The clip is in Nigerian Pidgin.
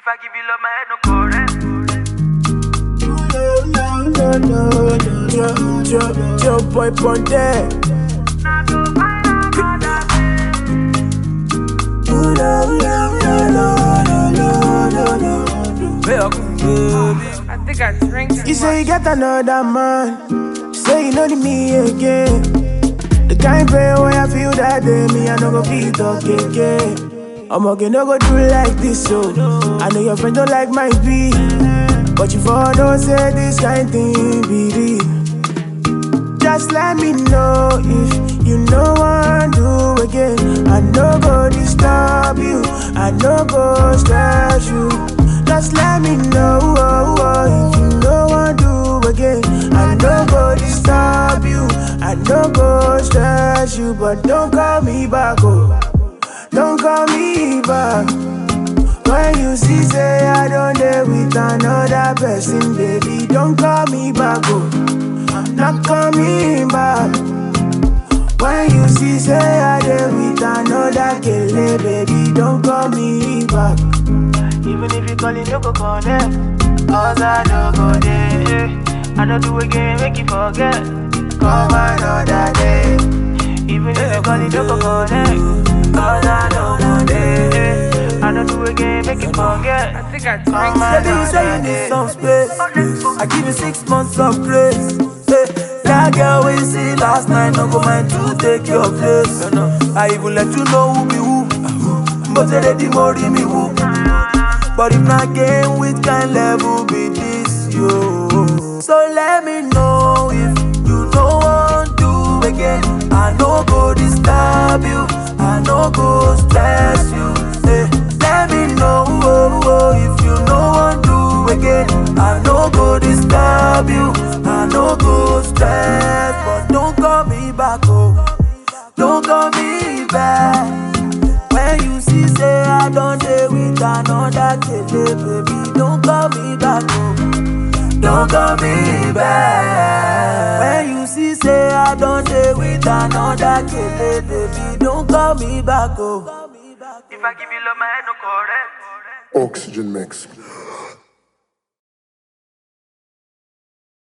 I give you love, my head no correct. No, no, no, no, no, Joe, Joe boy Ponte. Now go find another Ooh, no, no, no, no, no, no, no, no. I think I drank too You say you much. get another man. Say you know the me again. The kind pain where I feel that day, me I no go feel talk again. I'm okay, no go do like this, so I know your friend don't like my beat, but you for don't say this kind thing be real. Just let me know if you know what do again. I no go disturb you, I no go stress you. Just let me know oh, oh, if you know what do again. I no go disturb you, I no go stress you, but don't call me back, oh. Don't call me back. When you see say I don't dare with another person, baby, don't call me back, oh. I'm not coming back. When you see say I dare with another kele, baby, don't call me back. Even if you call it, no go connect. Cause I don't go there. I don't do again, make you forget. Come another day. Even if you call it, no go connect. Cause I don't go there. I don't do again, make you forget. I think I Come drank Baby, you say you need some space. I give you six months of grace. Hey, that girl we see last night, no go mind to take your place. I even let you know who be who. But they ready more me who. But if not game with kind level be this yo. So let me know if you know want do again. I no go disturb you. I no go stress you. Hey, let me know oh, oh, if you know want do again. I no go disturb you. I no go stress, but don't call me back oh. Don't call me back. When you see say I don't dey with another kele, baby, don't call me back, oh. Don't call me back. When you see say I don't dey with another kele, baby, don't call me back, oh. If I give you love, my head no correct. Oxygen mix.